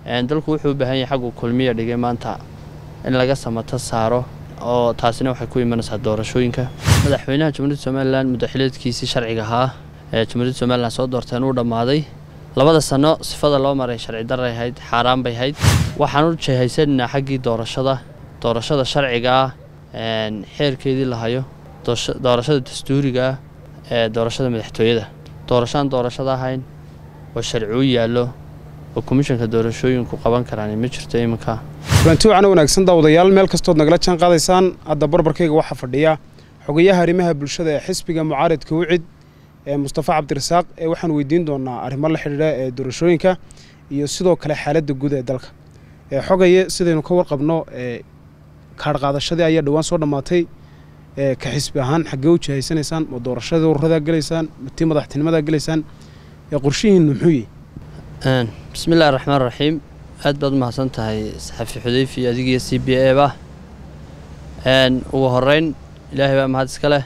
dalku wuxuu u baahan yahay xaggu kulmiya dhigay maanta in laga samato saaro oo taasina waxay ku imanaysaa doorashooyinka madaxweynaha jamhuuriyadda somalilan muddaxileedkiisii sharciga ahaa ee jamhuuriyadda somalilan soo doorteen uu dhammaaday labada sano sifada loo maray sharci daray ahayd xaaraan bay ahayd waxaan u jehaysananaa xaggii doorashada doorashada sharciga ah xeerkeedii la hayo doorashada dastuuriga ah ee doorashada madaxtooyada doorashaan doorashada ahayn oo sharci u yaallo oo komishanka doorashooyinku qaban karaan ma jirto iminka kulanti wacana wanaagsan daawadayaal meel kastood nagala jaan qaadaysaan hadda barbarkayga waxaa fadhiya xogayaha arrimaha bulshada ee xisbiga mucaaridka wicid ee mustafa cabdirasaaq ee waxaan weydiin doonaa arrimo la xidhiidha ee doorashooyinka iyo sidoo kale xaaladda guud ee dalka xogaye sidaynu ka warqabno kaadh qaadashadii ayaa dhowaan soo dhammaatay ka xisbi ahaan xaggee u jihaysanaysaan ma doorashadii ururadaa gelaysaan ma tii madaxtinimadaa gelaysaan ee qorshihiinnu muxuu yihi bismi illahi raxmaan raxiim aad baad u mahadsan tahay saxafi xudeyfi adigiyo c b a ba ugu horeyn ilaahay baa mahad iska leh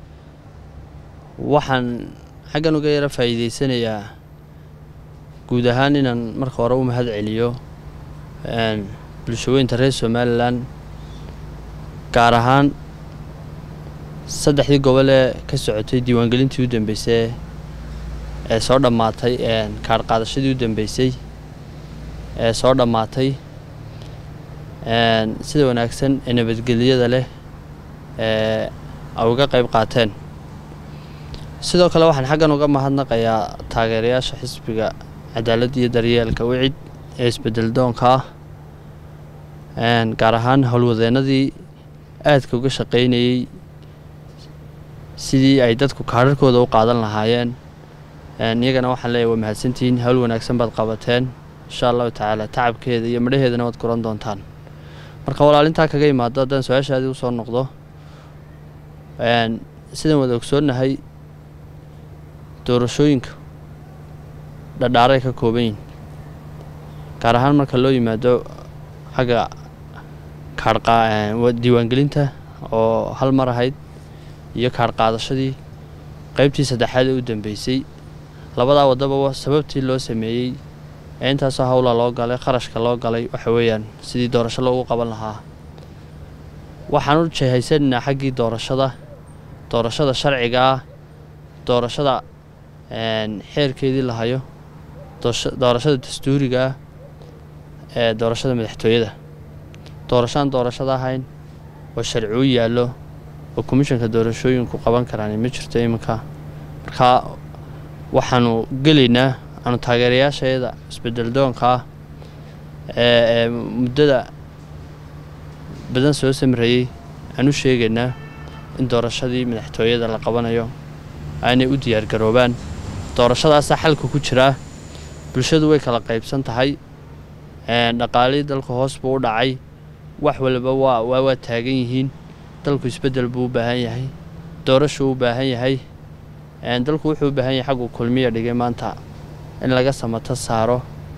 waxaan xaggan uga yaro faa'iideysanayaa guud ahaan inaan marka hore u mahad celiyo bulshaweynta reer somalilan gaar ahaan saddexdii gobol ee ka socotay diiwaangelintii u dambeysay ee soo dhammaatay kaadh qaadashadii u dambeysay ee soo dhammaatay sida wanaagsan ee nabadgelyada leh ee ay uga qayb qaateen sidoo kale waxaan xaggan uga mahadnaqayaa taageerayaasha xisbiga cadaaladda iyo daryeelka wicid ee isbedel doonka ah gaar ahaan howlwadeennadii aadka uga shaqaynayey sidii ay dadku kaadharkooda u qaadan lahaayeen iyagana waxaan leeyahy waa mahadsantihiin hawl wanaagsan baad qabateen insha allahu tacaala tacabkeeda iyo midhaheedana waad guran doontaan marka walaalintaa kaga imaado haddaan su-aashaadii usoo noqdo sidaan wada ogsoonnahay doorashooyinka dhadhaaray ka kooban yihin gaar ahaan marka loo yimaado xagga kaadhdiiwaangelinta oo hal mar ahayd iyo kaadh qaadashadii qaybtii saddexaad ee u dambeysay labadaa waddaba sababtii loo sameeyey ee intaasoo howla loo galay kharashka loo galay waxa weeyaan sidii doorasho loogu qaban lahaa waxaan u jehaysananaa xaggii doorashada doorashada sharciga ah doorashada xeerkeedii la hayo doorashada dastuuriga ah ee doorashada madaxtooyada doorashaan doorashada ahayn oo sharci u yaallo oo komishanka doorashooyinku qaban karaan ma jirto iminka markaa waxaanu gelaynaa aanu taageerayaasheeda isbedel doonka ah ee muddada badan soo samreeyey aan u sheegaynaa in doorashadii madaxtooyada la qabanayo aanay u diyaargaroobaan doorashadaasaa xalka ku jiraa bulshadu way kala qaybsan tahay dhaqaalihii dalku hoos buu u dhacay wax waliba waa waa taagan yihiin dalku isbedel buu u baahan yahay doorashuu u baahan yahay dalku wuxuu u baahan yahay xaggu kulmiya dhigay maanta in laga samato saaro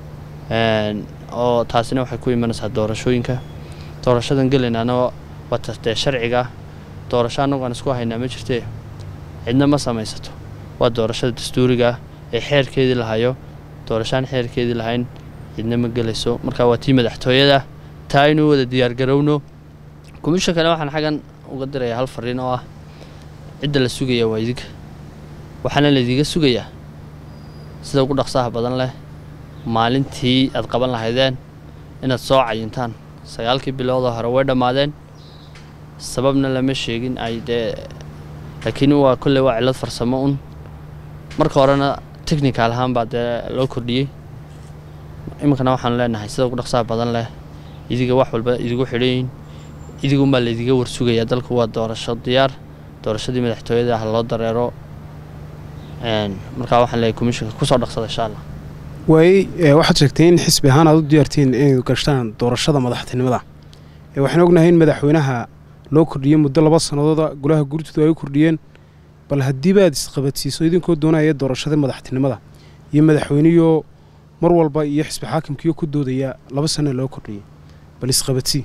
oo taasina waxay ku imanaysaa doorashooyinka doorashadan gelaynaana waa tastee sharciga doorasho annagu aan isku haynaa ma jirtee cidna ma samaysato waa doorashada dastuuriga ee xeerkeedii la hayo doorashaan xeerkeedii lahayn cidna ma gelayso marka waa tii madaxtooyada taa inuu wada diyaargarowno komishankana waxaan xaggan uga dirayaa hal fariin oo ah cidda la sugaya waa idinka waxaana laydiga sugayaa sida ugu dhaqsaha badan leh maalintii aad qaban lahaydeen inaad soo cayintaan sagaalkii biloodoo hore way dhammaadeen sababna lama sheegin ay dee laakiin waa kolley waa cillad farsamo un marka horena technical ahaan baa dee loo kordhiyey iminkana waxaanu leenahay sida ugu dhaqsaha badan leh idiga wax walba idigu xidhanyihin idigunbaa laydiga warsugayaa dalku waa doorasho diyaar doorashadii madaxtooyada ah loo dareero markaa waxaan leeyahy komishanka kusoo dhaqsada insha allah waay waxaad sheegtay in xisbi ahaan aad u diyaartiin inay gashtaan doorashada madaxtinimada waxaan ognahay in madaxweynaha loo kordhiyey muddo laba sannadooda golaha gurtidu ay u kordhiyeen bal haddiiba aad isqabadsiiso idinkoo doonaya doorashada madaxtinimada iyo madaxweynihio mar walba iyo xisbi xaakimkiio ku doodaya laba sanna loo kordhiyey bal isqabadsii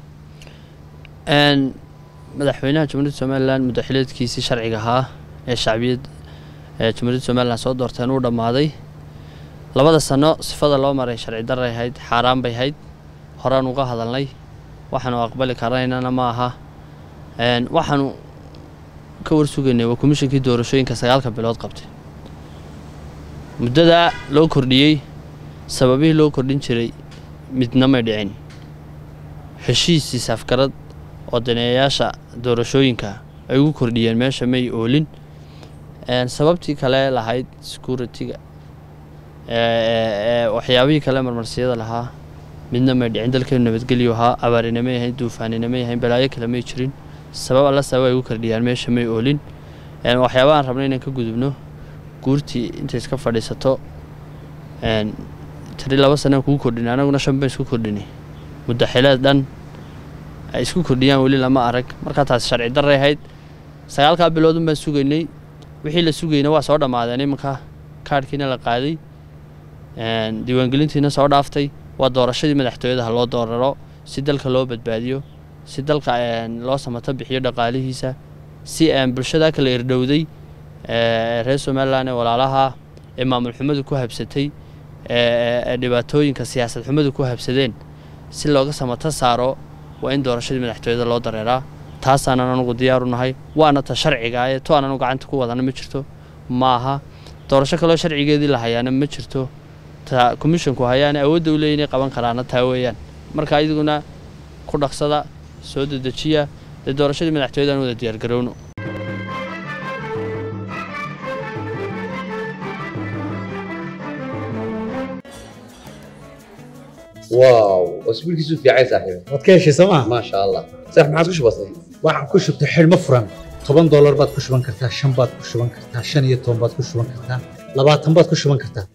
madaxweynaha jamhuuriyadda somalilan muddaxileedkiisii sharciga ahaa ee shacbiyad ee jamhuuriyadda somalilan soo doorteen uu dhammaaday labada sano sifada loo maray sharci darray ahayd xaaraan bay ahayd horaan uga hadalnay waxaanu aqbali karaynana ma aha waxaanu ka warsugaynay waa komishinkii doorashooyinka sagaalka bilood qabtay muddadaa loo kordhiyey sababihii loo kordhin jiray midna may dhicin heshiisii safgarad oo daneeyayaasha doorashooyinka ay ugu kordhiyeen meesha may oolin sababtii kale lahayd security-ga waxyaabihii kale marmarsiyada lahaa midna may dhicin dalkeenu nabadgelyu ahaa abaarina may ahayn duufaanina may ahayn balaayo kale may jirin sabab alla sabab ay ugu kordhiyaan meesha may oolin waxyaabahaan rabnay inaan ka gudubno guurtii intay iska fadhiisato tiri laba sanaan kugu kordhinay anaguna shan baan isku kordhinay muddaxileed dhan ay isku kordhiyaan weli lama arag markaa taasi sharci darray ahayd sagaalkaa biloodun baan sugaynay wixii la sugayna waa soo dhammaadeen imanka kaadhkiina la qaaday diiwaangelintiina soo dhaaftay waa doorashadii madaxtooyadaha loo dooraro si dalka loo badbaadiyo si dalka loo samato bixiyo dhaqaalihiisa si bulshada kala irdhowday reer somalilan ee walaalaha ee maamul xumadu ku habsatay ee dhibaatooyinka siyaasad xumadu ku habsadeen si looga samato saaro waa in doorashadii madaxtooyada loo dareeraa taasaanan anugu diyaaru nahay waana ta sharciga ee to aananu gacanta ku wadana ma jirto ma aha doorasho kaloo sharcigeedii la hayaana ma jirto ta komishonku hayaana awoodda u leeya inay qaban karaana taa weeyaan marka idiguna ku dhaqsada soo dedejiya dee doorashadii madaxtooyada aan wada diyaargarowno واو اسبوع كيسو في عايز صاحبي waad ka heshay sooma ما شاء الله صح ما عادش بسيط waxaan ku shubtay xidhmo furan toban doolar baad ku shuban kartaa shan baad ku shuban kartaa shan iyo toban baad ku shuban kartaa labaatan baad ku shuban kartaa